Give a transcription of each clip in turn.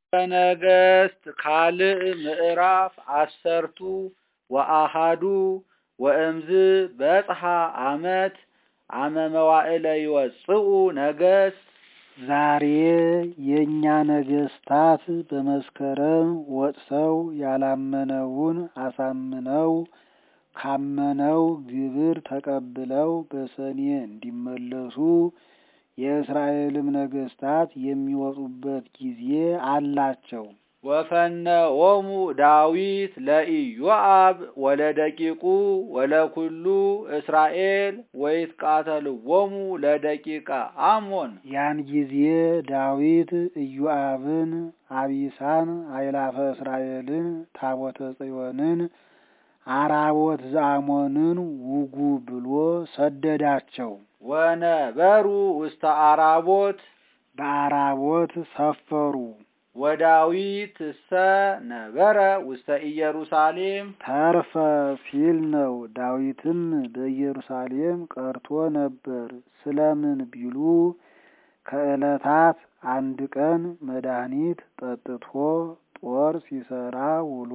ነገሥት ካልዕ ምዕራፍ አሰርቱ ወአሃዱ ወእምዝ በጽሐ ዓመት አመ መዋዕለ ይወፅኡ ነገሥት ዛሬ የእኛ ነገሥታት በመስከረም ወጥተው ያላመነውን አሳምነው ካመነው ግብር ተቀብለው በሰኔ እንዲመለሱ የእስራኤልም ነገሥታት የሚወጡበት ጊዜ አላቸው። ወፈነዎሙ ዳዊት ለኢዮአብ ወለደቂቁ ወለኩሉ እስራኤል ወይትቃተልዎሙ ለደቂቀ አሞን። ያን ጊዜ ዳዊት ኢዮአብን፣ አቢሳን፣ አእላፈ እስራኤልን፣ ታቦተ ጽዮንን፣ አራቦት ዘአሞንን ውጉ ብሎ ሰደዳቸው። ወነበሩ ውስተ አራቦት በአራቦት ሰፈሩ። ወዳዊት እሰ ነበረ ውስተ ኢየሩሳሌም ተርፈ ሲል ነው። ዳዊትም በኢየሩሳሌም ቀርቶ ነበር። ስለምን ቢሉ ከዕለታት አንድ ቀን መድኃኒት ጠጥቶ ጦር ሲሰራ ውሎ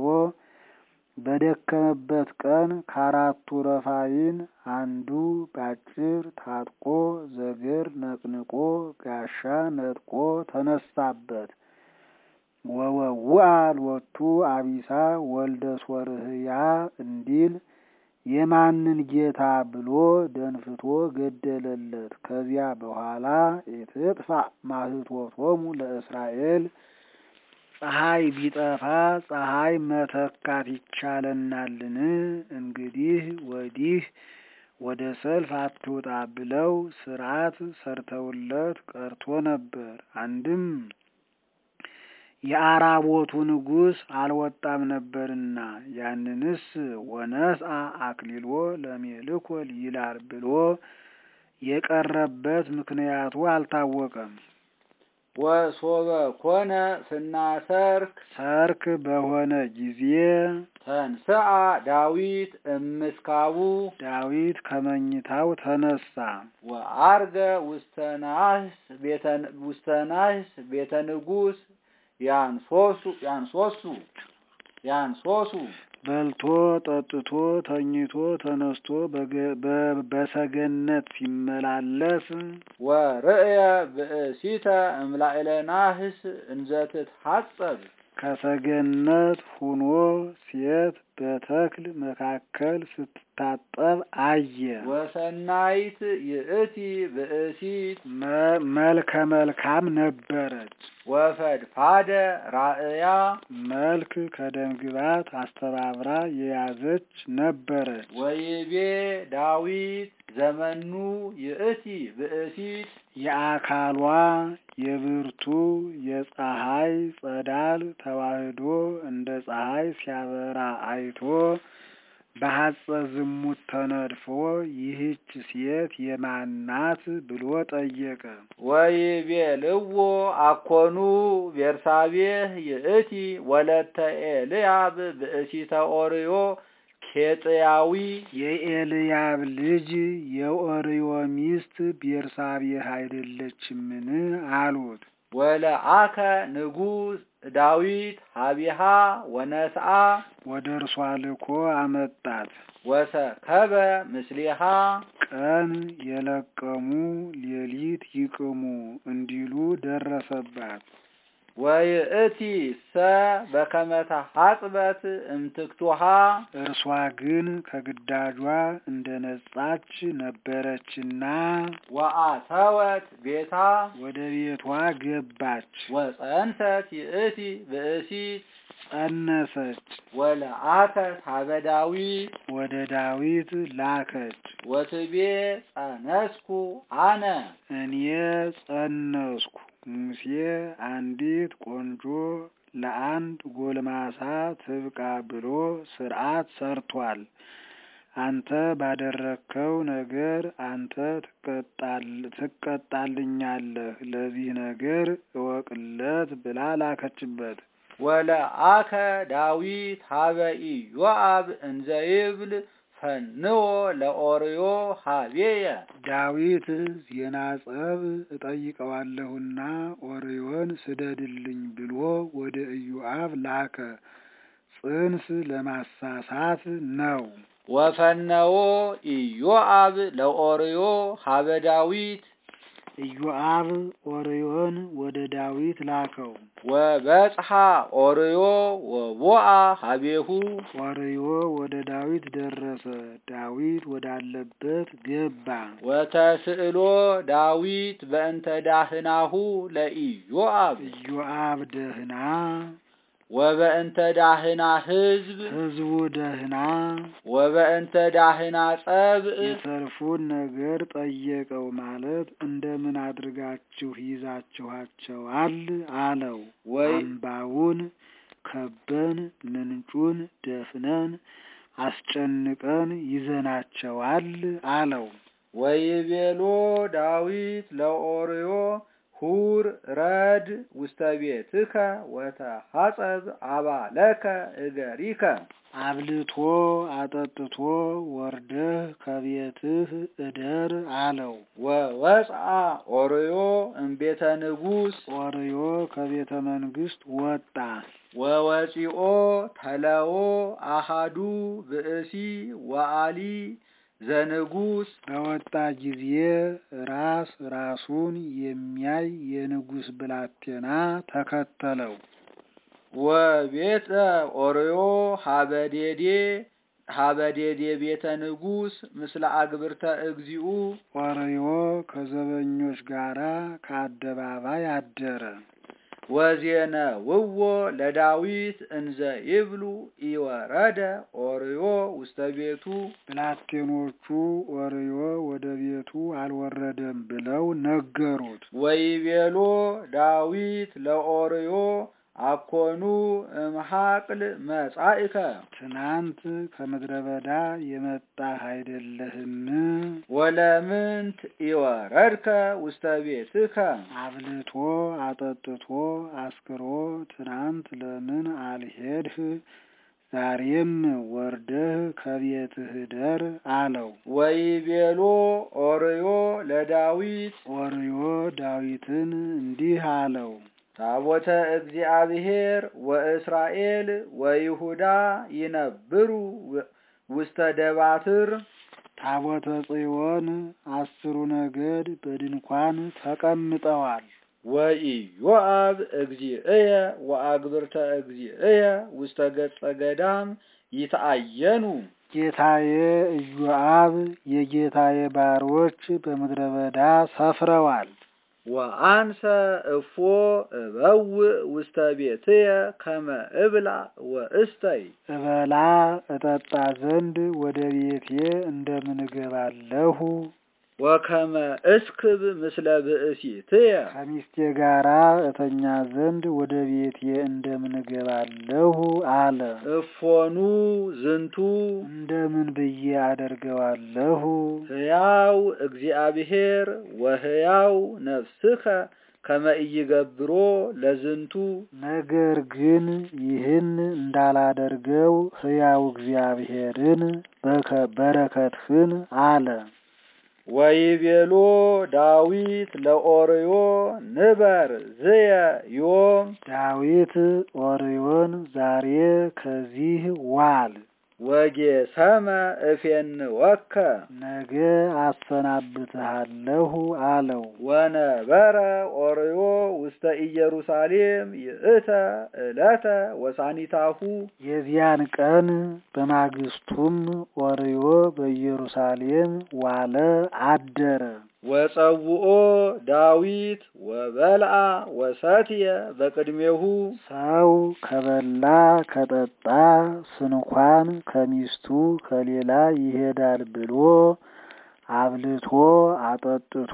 በደከመበት ቀን ከአራቱ ረፋይን አንዱ ባጭር ታጥቆ ዘገር ነቅንቆ ጋሻ ነጥቆ ተነሳበት። ወወውአ ሎቱ አቢሳ ወልደ ሶርህያ እንዲል የማንን ጌታ ብሎ ደንፍቶ ገደለለት። ከዚያ በኋላ ኢትጥፋ ማህቶቶሙ ለእስራኤል ፀሐይ ቢጠፋ ፀሐይ መተካት ይቻለናልን? እንግዲህ ወዲህ ወደ ሰልፍ አትውጣ ብለው ስርዓት ሰርተውለት ቀርቶ ነበር። አንድም የአራቦቱ ንጉሥ አልወጣም ነበርና ያንንስ ወነስአ አክሊሎ ለሜልኮል ይላል ብሎ የቀረበት ምክንያቱ አልታወቀም። ወሶበ ኮነ ስናሰርክ ሰርክ በሆነ ጊዜ ተንስአ ዳዊት እምስካቡ ዳዊት ከመኝታው ተነሳ። ወአርገ ውስተ ናህስ ቤተ ውስተ ናህስ ቤተ ንጉሥ ያንሶሱ ያንሶሱ ያንሶሱ በልቶ ጠጥቶ ተኝቶ ተነስቶ በሰገነት ሲመላለስ ወርእየ ብእሲተ እምላዕለ ናህስ እንዘትትሐጸብ ከሰገነት ሁኖ ሴት በተክል መካከል ስትታጠብ አየ። ወሰናይት ይእቲ ብእሲት መልከ መልካም ነበረች። ወፈድፋደ ራእያ መልክ ከደምግባት አስተባብራ የያዘች ነበረች። ወይቤ ዳዊት ዘመኑ ይእቲ ብእሲት የአካሏ የብርቱ የፀሐይ ጸዳል ተዋህዶ እንደ ፀሐይ ሲያበራ አይቶ በሐጸ ዝሙት ተነድፎ ይህች ሴት የማናት ብሎ ጠየቀ። ወይቤልዎ አኮኑ ቤርሳቤህ ይእቲ ወለተ ኤልያብ ብእሲተ ኦርዮ ኬጥያዊ የኤልያብ ልጅ የኦርዮ ሚስት ቤርሳቤህ አይደለችምን? አሉት። ወለአከ ንጉሥ ዳዊት ሀቢሃ ወነስአ ወደ እርሷ ልኮ አመጣት። ወሰከበ ምስሊሃ ቀን የለቀሙ ሌሊት ይቅሙ እንዲሉ ደረሰባት። ወይእቲ ሰ በከመተ ሐጽበት እምትክቱሃ እርሷ ግን ከግዳጇ እንደ ነጻች ነበረችና ወአተወት ቤታ ወደ ቤቷ ገባች። ወጸንሰት ይእቲ ብእሲት ጸነሰች። ወለአከት ሀበ ዳዊት ወደ ዳዊት ላከች። ወትቤ ጸነስኩ አነ እኔ ጸነስኩ። ሙሴ አንዲት ቆንጆ ለአንድ ጎልማሳ ትብቃ ብሎ ሥርዓት ሰርቷል። አንተ ባደረግከው ነገር አንተ ትቀጣልኛለህ። ለዚህ ነገር እወቅለት ብላ ላከችበት። ወለአከ ዳዊት ሀበ ኢዮአብ እንዘ ይብል ፈንዎ ለኦርዮ ሀቤየ ዳዊት ዜና ጸብ እጠይቀዋለሁና ኦርዮን ስደድልኝ ብሎ ወደ ኢዮአብ ላከ። ጽንስ ለማሳሳት ነው። ወፈነዎ ኢዮአብ ለኦርዮ ሀበ ዳዊት ኢዮአብ ኦርዮን ወደ ዳዊት ላከው። ወበጽሐ ኦርዮ ወቦአ ሀቤሁ ኦርዮ ወደ ዳዊት ደረሰ። ዳዊት ወዳለበት ገባ። ወተስእሎ ዳዊት በእንተ ዳህናሁ ለኢዮአብ ኢዮአብ ደህና፣ ወበእንተ ዳህና ህዝብ ሕዝቡ ደህና፣ ወበእንተ ዳህና ጸብእ የሰልፉን ነገር ጠየቀው። ማለት እንደምን አድርጋችሁ ይዛችኋቸዋል አለው። ወይ አምባውን ከበን ምንጩን ደፍነን አስጨንቀን ይዘናቸዋል አለው። ወይቤሎ ዳዊት ለኦርዮ ሁር ረድ ውስተ ቤትከ ወተሐጸብ አባለከ እገሪከ አብልቶ አጠጥቶ ወርደህ ከቤትህ እደር አለው። ወወፅአ ኦርዮ እምቤተ ንጉሥ ኦርዮ ከቤተ መንግስት ወጣ። ወወፂኦ ተለዎ አሃዱ ብእሲ ወአሊ ዘንጉሥ በወጣ ጊዜ ራስ ራሱን የሚያይ የንጉሥ ብላቴና ተከተለው። ወቤተ ኦርዮ ሀበዴዴ ሀበዴዴ ቤተ ንጉሥ ምስለ አግብርተ እግዚኡ ኦርዮ ከዘበኞች ጋራ ከአደባባይ አደረ። ወዜነ ውዎ ለዳዊት እንዘ ይብሉ ኢወረደ ኦርዮ ውስተ ቤቱ ብላቴኖቹ ኦርዮ ወደ ቤቱ አልወረደም ብለው ነገሩት። ወይቤሎ ዳዊት ለኦርዮ አኮኑ እምሃቅል መጻእከ ትናንት ከምድረ በዳ የመጣህ አይደለህም? ወለምንት ኢወረድከ ውስተ ቤትከ አብልቶ አጠጥቶ አስክሮ ትናንት ለምን አልሄድህ? ዛሬም ወርደህ ከቤትህ እደር አለው። ወይቤሎ ኦርዮ ለዳዊት ኦርዮ ዳዊትን እንዲህ አለው። ታቦተ እግዚአብሔር ወእስራኤል ወይሁዳ ይነብሩ ውስተ ደባትር ታቦተ ጽዮን አስሩ ነገድ በድንኳን ተቀምጠዋል። ወኢዮአብ እግዚእየ ወአግብርተ እግዚእየ ውስተ ገጸ ገዳም ይትአየኑ ጌታዬ ኢዮአብ የጌታዬ ባሮች በምድረ በዳ ሰፍረዋል። ወአንሰ እፎ እበውእ ውስተ ቤትየ ከመ እብላ ወእስተይ እበላ እጠጣ ዘንድ ወደ ቤቴ እንደምን እገባለሁ? ወከመ እስክብ ምስለ ብእሲትየ ከሚስቴ ጋራ እተኛ ዘንድ ወደ ቤቴ እንደምን እገባለሁ አለ። እፎኑ ዝንቱ እንደምን ብዬ አደርገዋለሁ? ሕያው እግዚአብሔር ወሕያው ነፍስከ ከመ ኢይገብሮ ለዝንቱ ነገር ግን ይህን እንዳላደርገው ሕያው እግዚአብሔርን በከ- በረከትህን አለ። ወይቤሎ ዳዊት ለኦርዮ ንበር ዝየ ዮም ዳዊት ኦርዮን ዛሬ ከዚህ ዋል፣ ወጌሰመ እፌንወከ ነገ አሰናብትሃለሁ አለው። ወነበረ ኦርዮ ውስተ ኢየሩሳሌም ይእተ ዕለተ ወሳኒታሁ የዚያን ቀን በማግስቱም ኦርዮ በኢየሩሳሌም ዋለ አደረ። ወጸውኦ ዳዊት ወበልአ ወሰትየ በቅድሜሁ ሰው ከበላ ከጠጣ ስንኳን ከሚስቱ ከሌላ ይሄዳል ብሎ አብልቶ አጠጥቶ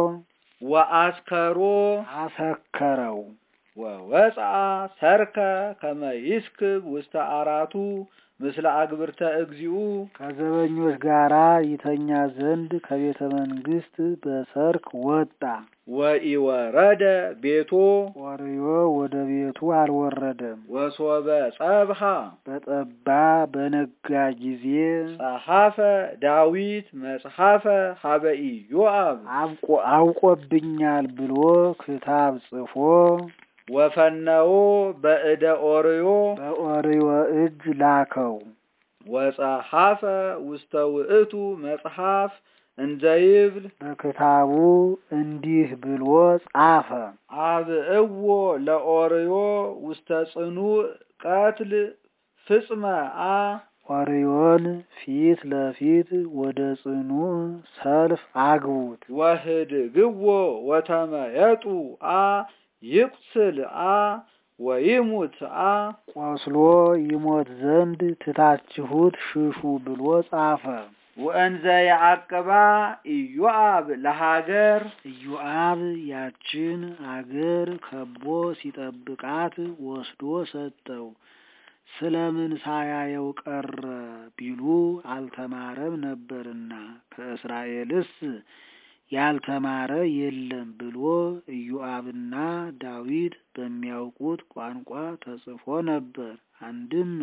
ወአስከሮ አሰከረው። ወወፅአ ሰርከ ከመ ይስክብ ውስተ አራቱ ምስለ አግብርተ እግዚኡ ከዘበኞች ጋራ ይተኛ ዘንድ ከቤተ መንግስት በሰርክ ወጣ። ወኢወረደ ቤቶ ኦርዮ ወደ ቤቱ አልወረደም። ወሶበ ጸብሃ በጠባ በነጋ ጊዜ ጸሐፈ ዳዊት መጽሐፈ ሀበ ኢዮአብ አብቆ- አውቆብኛል ብሎ ክታብ ጽፎ ወፈነዎ በእደ ኦርዮ በኦርዮ እጅ ላከው። ወጸሐፈ ውስተ ውእቱ መጽሐፍ እንዘይብል በክታቡ እንዲህ ብሎ ጻፈ። አብእዎ ለኦርዮ ውስተ ጽኑዕ ቀትል ፍጽመ አ ኦርዮን ፊት ለፊት ወደ ጽኑ ሰልፍ አግቡት። ወህድግዎ ወተመየጡ አ ይቁስል አ ወይሙት አ ቆስሎ ይሞት ዘንድ ትታችሁት ሽሹ ብሎ ጻፈ። ወእንዘ ያዕቅባ ኢዮአብ ለሀገር ኢዮአብ ያችን አገር ከቦ ሲጠብቃት ወስዶ ሰጠው። ስለምን ሳያየው ቀረ ቢሉ አልተማረም ነበርና ከእስራኤልስ ያልተማረ የለም ብሎ ኢዮአብና ዳዊት በሚያውቁት ቋንቋ ተጽፎ ነበር። አንድም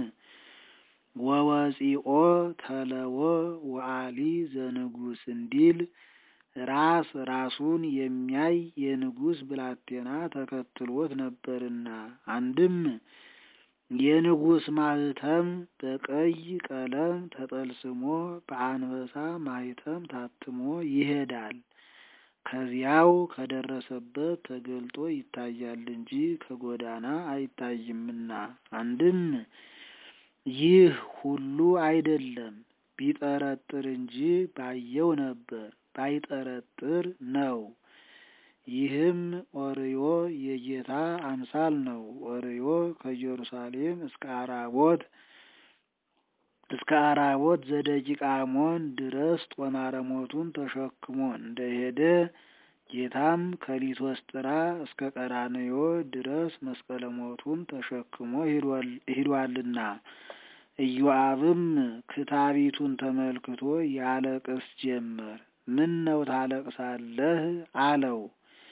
ወወፂኦ ተለወ ወአሊ ዘንጉስ እንዲል ራስ ራሱን የሚያይ የንጉሥ ብላቴና ተከትሎት ነበርና አንድም የንጉሥ ማህተም በቀይ ቀለም ተጠልስሞ በአንበሳ ማህተም ታትሞ ይሄዳል። ከዚያው ከደረሰበት ተገልጦ ይታያል እንጂ ከጎዳና አይታይምና። አንድም ይህ ሁሉ አይደለም፣ ቢጠረጥር እንጂ ባየው ነበር፣ ባይጠረጥር ነው። ይህም ኦርዮ የጌታ አምሳል ነው። ኦርዮ ከኢየሩሳሌም እስከ አራቦት እስከ አራቦት ዘደቂቃሞን ድረስ ጦማረ ሞቱን ተሸክሞ እንደሄደ ጌታም ከሊቶስጥራ እስከ ቀራንዮ ድረስ መስቀለ ሞቱን ተሸክሞ ሂዷልና። ኢዮአብም ክታቢቱን ተመልክቶ ያለቅስ ጀመር። ምን ነው ታለቅሳለህ? አለው።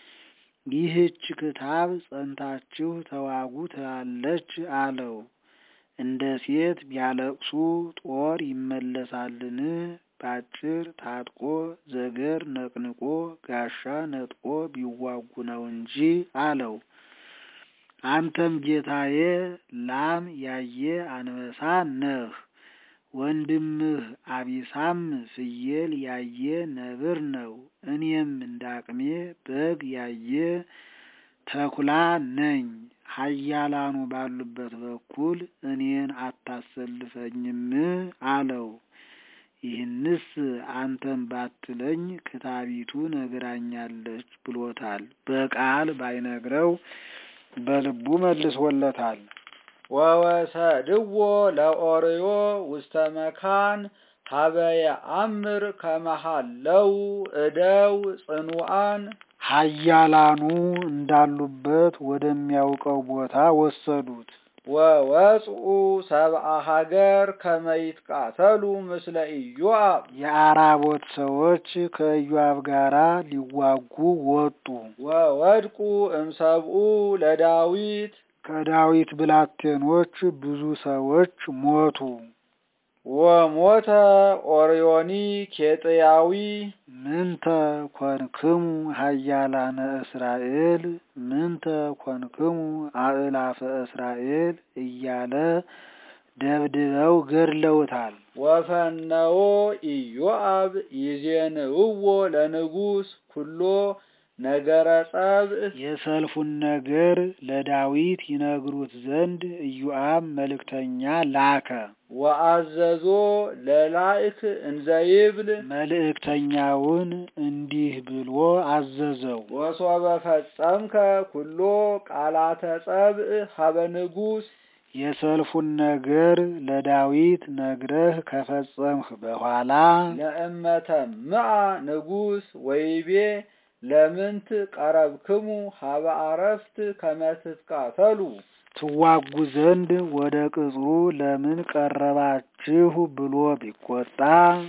ይህች ክታብ ጸንታችሁ ተዋጉ ትላለች አለው። እንደ ሴት ቢያለቅሱ ጦር ይመለሳልን? ባጭር ታጥቆ ዘገር ነቅንቆ ጋሻ ነጥቆ ቢዋጉ ነው እንጂ አለው። አንተም ጌታዬ ላም ያየ አንበሳ ነህ። ወንድምህ አቢሳም ፍየል ያየ ነብር ነው። እኔም እንዳቅሜ በግ ያየ ተኩላ ነኝ። ኃያላኑ ባሉበት በኩል እኔን አታሰልፈኝም አለው። ይህንስ አንተም ባትለኝ ክታቢቱ ነግራኛለች ብሎታል። በቃል ባይነግረው በልቡ መልሶለታል። ወወሰድዎ ለኦርዮ ውስተ መካን ሀበየ አምር ከመሃለው እደው ጽኑዓን ኃያላኑ እንዳሉበት ወደሚያውቀው ቦታ ወሰዱት። ወወጽኡ ሰብአ ሀገር ከመይትቃተሉ ምስለ ኢዮአብ የአራቦት ሰዎች ከኢዮአብ ጋር ሊዋጉ ወጡ። ወወድቁ እምሰብኡ ለዳዊት ከዳዊት ብላቴኖች ብዙ ሰዎች ሞቱ። ወሞተ ኦርዮኒ ኬጥያዊ ምንተ ኮንክሙ ኃያላነ እስራኤል ምንተ ኮንክሙ አእላፈ እስራኤል እያለ ደብድበው ገድለውታል። ወፈነዎ ኢዮአብ ይዜንውዎ ለንጉሥ ኩሎ ነገረ ጸብእ የሰልፉን ነገር ለዳዊት ይነግሩት ዘንድ ኢዮአብ መልእክተኛ ላከ። ወአዘዞ ለላእክ እንዘይብል መልእክተኛውን እንዲህ ብሎ አዘዘው። ወሶበ ፈጸምከ ኩሎ ቃላተ ጸብእ ሀበ ንጉሥ የሰልፉን ነገር ለዳዊት ነግረህ ከፈጸምህ በኋላ ለእመተምአ ንጉሥ ወይቤ ለምንት ቀረብክሙ ሀበ አረፍት ከመ ትትቃተሉ ትዋጉ ዘንድ ወደ ቅጽሩ ለምን ቀረባችሁ ብሎ ቢቆጣ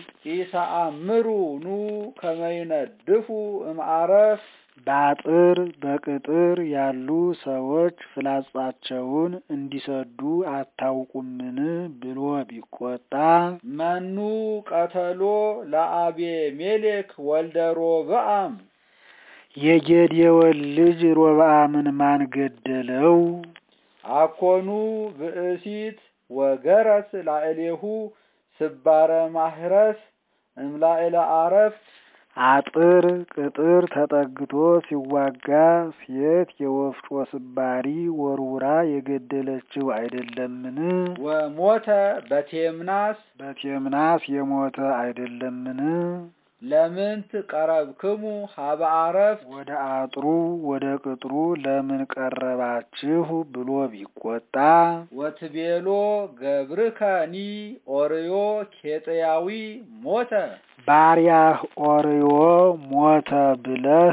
ኢተአምሩ ኑ ከመይነድፉ እምአረፍ በአጥር በቅጥር ያሉ ሰዎች ፍላጻቸውን እንዲሰዱ አታውቁምን ብሎ ቢቆጣ መኑ ቀተሎ ለአቤሜሌክ ወልደ ሮብዓም የጌዴዎን ልጅ ሮብዓምን ማን ገደለው? አኮኑ ብእሲት ወገረስ ላዕሌሁ ስባረ ማህረስ እምላዕለ አረፍት አጥር ቅጥር ተጠግቶ ሲዋጋ ሴት የወፍጮ ስባሪ ወርውራ የገደለችው አይደለምን? ወሞተ በቴምናስ በቴምናስ የሞተ አይደለምን? ለምንት ቀረብክሙ ሀበ አረፍት ወደ አጥሩ ወደ ቅጥሩ ለምን ቀረባችሁ ብሎ ቢቆጣ ወትቤሎ ገብርከኒ ኦርዮ ኬጥያዊ ሞተ ባሪያህ ኦርዮ ሞተ ብለህ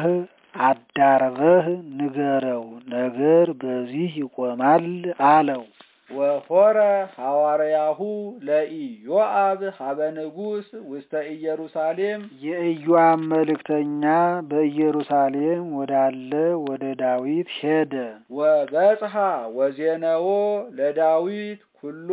አዳርበህ ንገረው፣ ነገር በዚህ ይቆማል አለው። ወሆረ ሐዋርያሁ ለኢዮአብ ሀበ ንጉሥ ውስተ ኢየሩሳሌም የኢዮአብ መልእክተኛ በኢየሩሳሌም ወዳለ ወደ ዳዊት ሄደ። ወበጽሐ ወዜነዎ ለዳዊት ኩሎ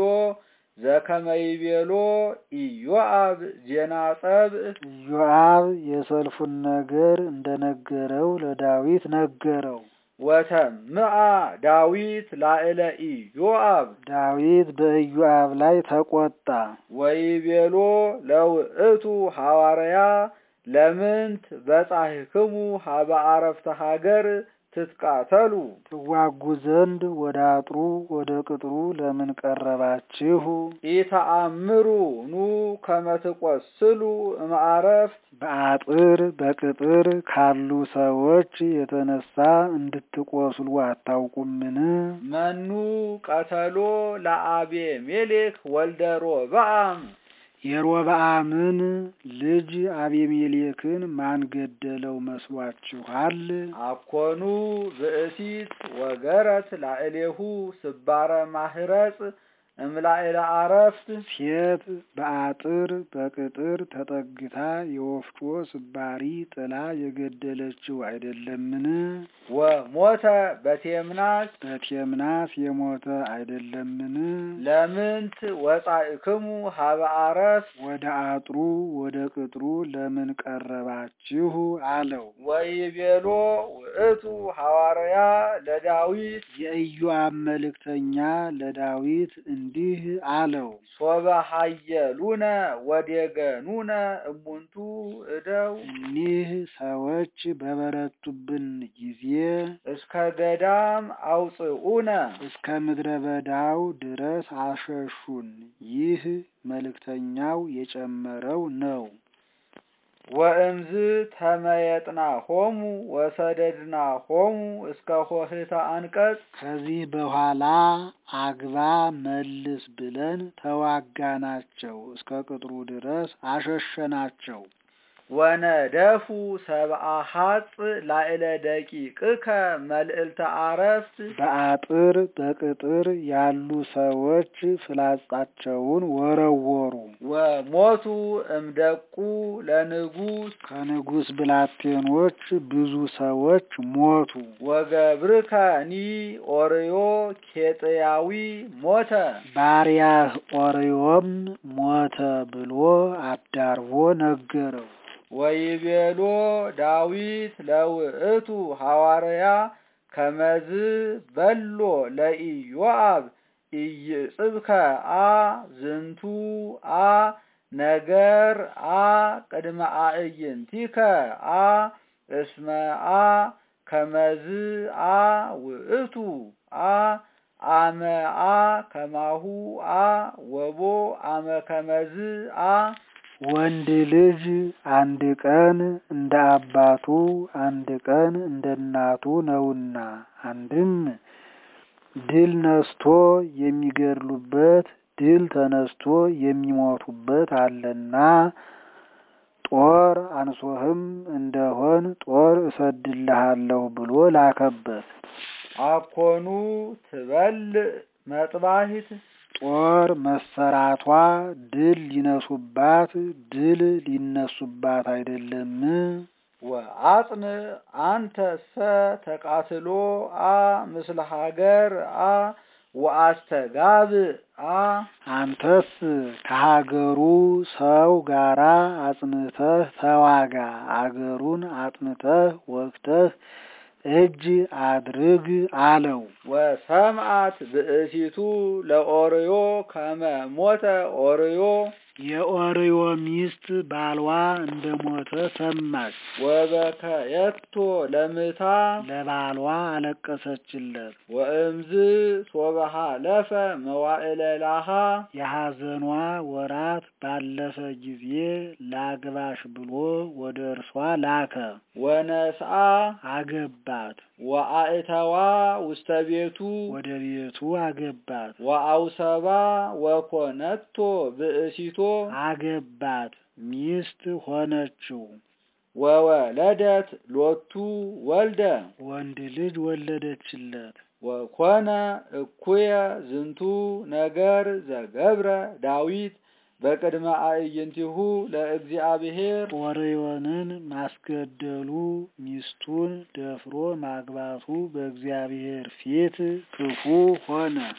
ዘከመይቤሎ ኢዮአብ ዜና ጸብእ ኢዮአብ የሰልፉን ነገር እንደነገረው ለዳዊት ነገረው። ወተምአ ዳዊት ላዕለ ኢዮአብ ዳዊት በኢዮአብ ላይ ተቆጣ። ወይቤሎ ለውእቱ ሐዋርያ ለምንት በጻሕክሙ ሀበ አረፍተ ሀገር ትትቃተሉ ትዋጉ ዘንድ ወደ አጥሩ ወደ ቅጥሩ ለምን ቀረባችሁ? ኢተአምሩ ኑ ከመ ትቈስሉ እምአረፍት በአጥር በቅጥር ካሉ ሰዎች የተነሳ እንድትቆስሉ አታውቁምን? መኑ ቀተሎ ለአቤሜሌክ ወልደ ሮብዓም የሮብዓምን ልጅ አቤሜሌክን ማን ገደለው መስሏችኋል? አኮኑ ብእሲት ወገረት ላዕሌሁ ስባረ ማህረጽ እምላዕለ አረፍት ሴት በአጥር በቅጥር ተጠግታ የወፍጮ ስባሪ ጥላ የገደለችው አይደለምን? ወሞተ በቴምናስ በቴምናስ የሞተ አይደለምን? ለምንት ወጻእክሙ ሀበ አረፍት ወደ አጥሩ ወደ ቅጥሩ ለምን ቀረባችሁ አለው። ወይቤሎ ውእቱ ሐዋርያ ለዳዊት የኢዮአብ መልእክተኛ ለዳዊት እንዲህ አለው። ሶበ ሀየሉነ ወዴገኑነ እሙንቱ እደው እኒህ ሰዎች በበረቱብን ጊዜ እስከ ገዳም አውፅኡነ እስከ ምድረ በዳው ድረስ አሸሹን። ይህ መልእክተኛው የጨመረው ነው። ወእምዝ ተመየጥና ሆሙ ወሰደድና ሆሙ እስከ ሆህተ አንቀጽ ከዚህ በኋላ አግባ መልስ ብለን ተዋጋናቸው፣ እስከ ቅጥሩ ድረስ አሸሸናቸው። ወነደፉ ሰብአ ሀጽ ላዕለ ደቂቅከ መልዕልተ አረፍት በአጥር በቅጥር ያሉ ሰዎች ፍላጻቸውን ወረወሩ። ወሞቱ እምደቁ ለንጉሥ ከንጉሥ ብላቴኖች ብዙ ሰዎች ሞቱ። ወገብርከኒ ኦርዮ ኬጥያዊ ሞተ ባሪያህ ኦርዮም ሞተ ብሎ አዳርቦ ነገረው። ወይቤሎ ዳዊት ለውእቱ ሐዋርያ ከመዝ በሎ ለኢዮአብ ኢይጽብከ አ ዝንቱ አ ነገር አ ቅድመ አዕይንቲከ አ እስመ አ ከመዝ አ ውእቱ አ አመ አ ከማሁ አ ወቦ አመ ከመዝ አ ወንድ ልጅ አንድ ቀን እንደ አባቱ አንድ ቀን እንደ እናቱ ነውና፣ አንድም ድል ነስቶ የሚገድሉበት ድል ተነስቶ የሚሞቱበት አለና ጦር አንሶህም እንደሆን ጦር እሰድልሃለሁ ብሎ ላከበት። አኮኑ ትበልዕ መጥባሂት ጦር መሰራቷ ድል ሊነሱባት ድል ሊነሱባት አይደለም። ወአጽን አንተሰ ተቃትሎ አ ምስለ ሀገር አ ወአስተጋብአ አንተስ ከሀገሩ ሰው ጋራ አጽንተህ ተዋጋ፣ አገሩን አጥንተህ ወግተህ እጅ አድርግ አለው። ወሰምዓት ብእሲቱ ለኦርዮ ከመ ሞተ ኦርዮ የኦርዮ ሚስት ባልዋ እንደሞተ ሰማች። ወበከየቶ ለምታ ለባሏ አለቀሰችለት። ወእምዝ ሶበሃ ለፈ መዋዕለ ላሃ የሐዘኗ ወራት ባለፈ ጊዜ ላግባሽ ብሎ ወደ እርሷ ላከ። ወነስአ አገባት። ወአእተዋ ውስተ ቤቱ ወደ ቤቱ አገባት። ወአውሰባ ወኮነቶ ብእሲቶ አገባት። ሚስት ሆነችው። ወወለደት ሎቱ ወልደ ወንድ ልጅ ወለደችለት። ወኮነ እኩየ ዝንቱ ነገር ዘገብረ ዳዊት በቅድመ አዕይንቲሁ ለእግዚአብሔር ኦርዮንን ማስገደሉ ሚስቱን ደፍሮ ማግባቱ በእግዚአብሔር ፊት ክፉ ሆነ።